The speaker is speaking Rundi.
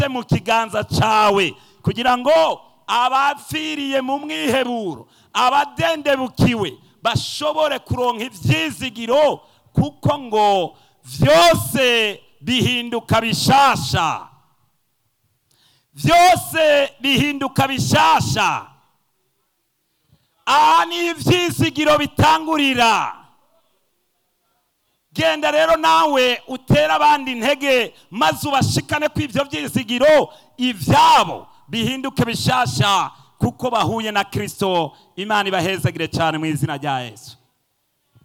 bifite mu kiganza cyawe kugira ngo abapfiriye mu mwiheburo abadendebukiwe bashobore kuronka ibyizigiro kuko ngo byose bihinduka bishasha byose bihinduka bishasha aha ni ibyizigiro bitangurira genda rero nawe utere abandi intege maze ubashikane ko ibyo byizigiro ibyabo bihinduke bishasha kuko bahuye na kirisito imana ibahezagire cyane mu izina rya yesu